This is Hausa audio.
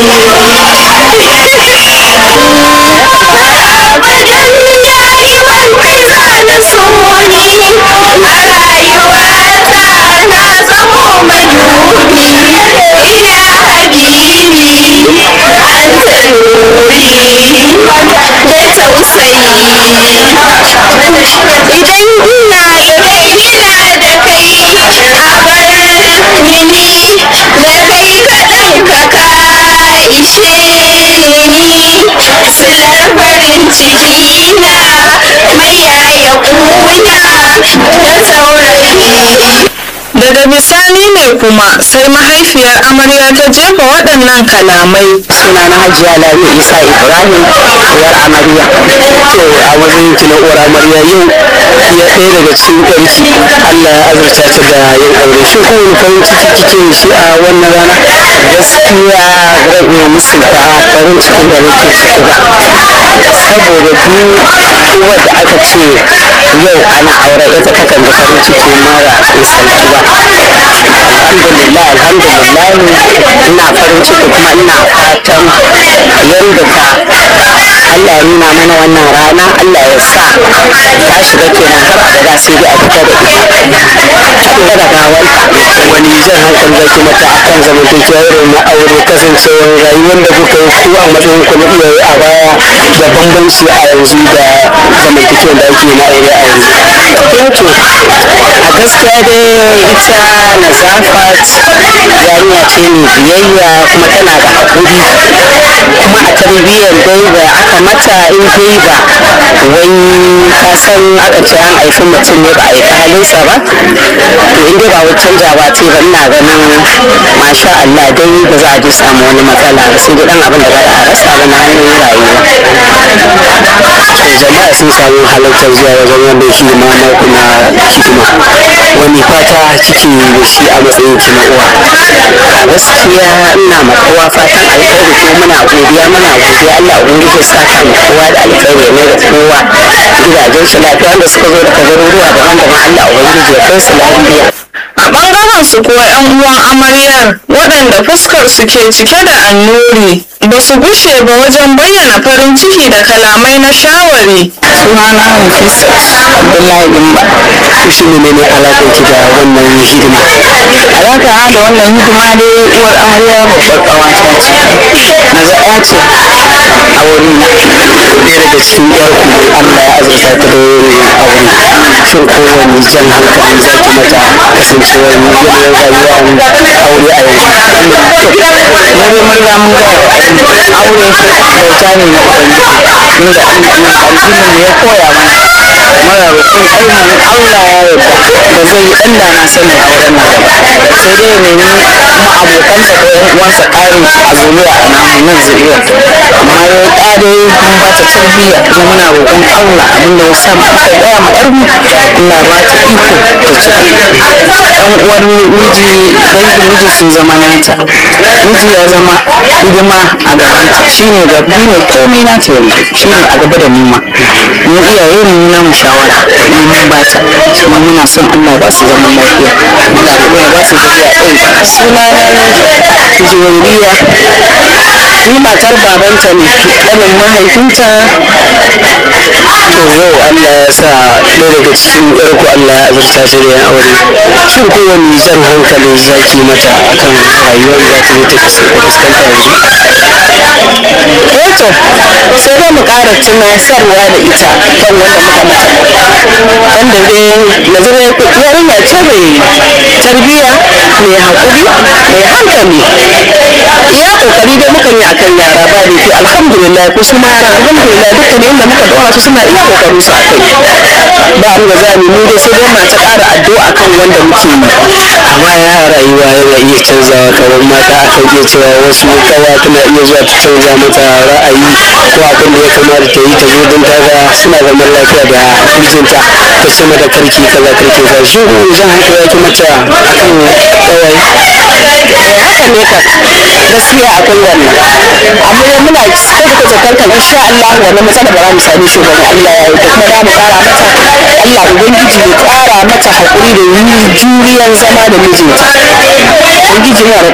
daga bisani ne kuma sai mahaifiyar amarya ta jefa waɗannan kalamai sunana hajiya lami isa ibrahim uwar amarya to a wajen ki na uwar amarya yau ya ɗaya daga cikin ɗanki allah ya azurta ta da yin aure shi ko wani farin ciki kike da shi a wannan rana gaskiya zan iya musulta farin cikin da nake ciki ba saboda duk wadda aka ce yau ana aure ita takan da farin ciki mara misalci ba alhamdulillah alhamdulillah ina farin ciki kuma ina fatan yadda ta Allah ya nuna mana wannan rana Allah ya sa ta shiga kenan har abada sai dai a fita da ita kuma da gawanta wani jan hankali zaki mata akan zamantakewa irin na aure kasancewar rayuwar da kuka yi ku a matsayin ku na iyaye a baya da bambanci a yanzu da zamantakewar da ake na aure a yanzu to a gaskiya dai ita nazafat yarinya ce mai biyayya kuma tana da haƙuri kuma a tarbiyyar dai da aka mata in dai ba wai ka san aka ce an haifi mutum ne ba a yi halinsa ba to in dai ba wai canjawa ce ba ina ganin masha Allah dai ba za a ji samu wani matsala ba sai dai dan abin da za a rasa ba na hanyar rayuwa to jama'a sun samu halartar zuwa wajen wannan hidima na kuma hidima wani fata kike da shi a matsayin ki na uwa a gaskiya ina ma kowa fatan alkhairi ko muna godiya muna godiya Allah ubangiji ya saka mu kowa da alkhairi ne da kowa gidajen su lafiya wanda suka zo daga garuruwa daban-daban Allah ubangiji ya kai su lafiya a ɓangaren su kuwa 'yan uwan amaryar waɗanda fuskar su ke cike da annuri ba su gushe ba wajen bayyana farin ciki da kalamai na shawari sunana Nafisa Abdullahi Dimba shi ne ne alaƙar ki da wannan hidima alaƙa da wannan hidima dai uwar amarya babbar ƙawata ce na zaɓa ce a wurin ɗaya daga cikin yarku Allah ya azurta ta da yin aure shin kowane jan hankali za ki mata kasancewar yanayin rayuwa aure a yanzu na dai mun riga mun ga aure kyauta ne na ubangiji inda addinin ne ya koya mana mara roƙon ainihin Allah ya yarda ba zai yi ɗan da na sanin auren nan ba sai dai ya nemi kuma abokansa ko ƴan uwansa ƙarin a zuriya a namu nan zuriyar amma ya yi ƙare mun ba ta tarbiyya kuma muna roƙon Allah abinda ya sa mu aka gaya ma ƴar mu Allah ba ta iko ta ci ɗan uwar miji dangin miji sun zama nata miji ya zama hidima a gabanta shine gabi ne komai nata yanzu shine a gaba da nima mu iyaye ne na mu shawara mun ba ta kuma muna son Allah ba su zaman lafiya Allah kuma ya ba su zuriya ɗin suna na juwairiya ni matar babanta ne ƙanin mahaifinta to yau Allah ya sa ɗaya daga cikin ƴarku Allah ya azurta ta da yan aure shin kowane jan hankali zaki mata akan rayuwar da ta yi ta fuskanta yanzu wato sai dai mu ƙara tunasarwa da ita kan wanda muka mata wanda dai yanzu dai yarinya ce mai tarbiyya mai haƙuri mai hankali iya kokari dai mukan yi akan yara ba da ke alhamdulillah ko su ma yara alhamdulillah dukkan inda muka ɗora su suna iya kokarin su akai ba mu da zamu mu dai sai dai ma ta ƙara addu'a kan wanda muke yi amma ya rayuwa yana iya canzawa kamar mata akan iya cewa wasu kawa tana iya zuwa ta canza mata ra'ayi ko abin da ya kamata ta yi ta zo don ta ga suna zaman lafiya da mijinta ta ce mata karki kaza karki kaza shi ko zan hankali yake mata akan kawai haka ne ka gaskiya akwai wannan amma dai muna kyautata zakar kan insha Allah wannan matsala ba za mu same shi ba Allah ya yi kuma za mu kara mata Allah ubangiji ya kara mata hakuri da juriyan zama da mijinta ubangiji yana da